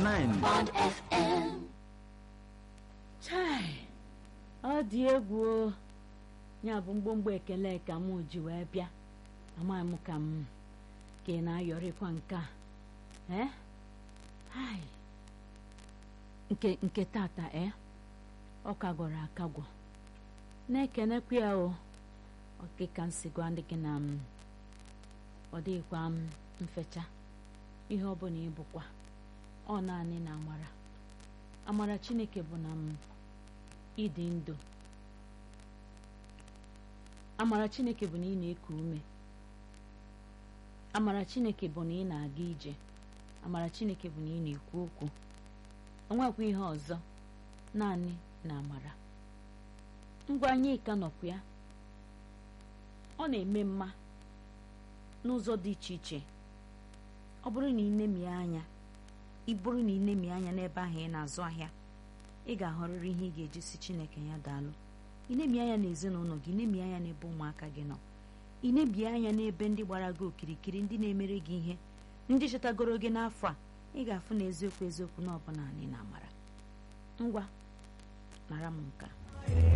94.9 Bond FM. chai ọ dị egwu o ya bụ mgbomgbo ekele ka m ji wee bịa amaghị m ka m ka ị na-ayọrịkwa nke a ee hai nke nke tata ee ọ kagwọrọ akagwọ na-ekenekwa ya o ọkịka nsi gwa ndị gị na m ọ dịghịkwa m mfecha ihe ọ bụla ịbụkwa ọ naanị na amara amara chineke bụ na m ịdị ndụ amara chineke bụ na ị na-eku ume amara chineke bụ na ị na-aga ije amara chineke bụ na ị na-ekwu okwu onwekwa ihe ọzọ naanị na amara ngwa anyị ka nọkwa ya ọ na-eme mma n'ụzọ dị iche iche ọ bụrụ na ị nemie anya ị bụrụ na ị nemie anya n'ebe ahụ ị na-azụ ahịa ị ga-ahọrịrị ihe ị ga-eji si chineke ya daalụ ị na-ebi anya n'ezinụlọ gị na-ebi anya n'ebe ụmụaka gị nọ ị na-ebi anya n'ebe ndị gbara gị okirikiri ndị na-emere gị ihe ndị chetagoro gị n'afọ a ị ga-afụ na eziokwu eziokwu na ọbụla anyị na amara ngwa nara m nka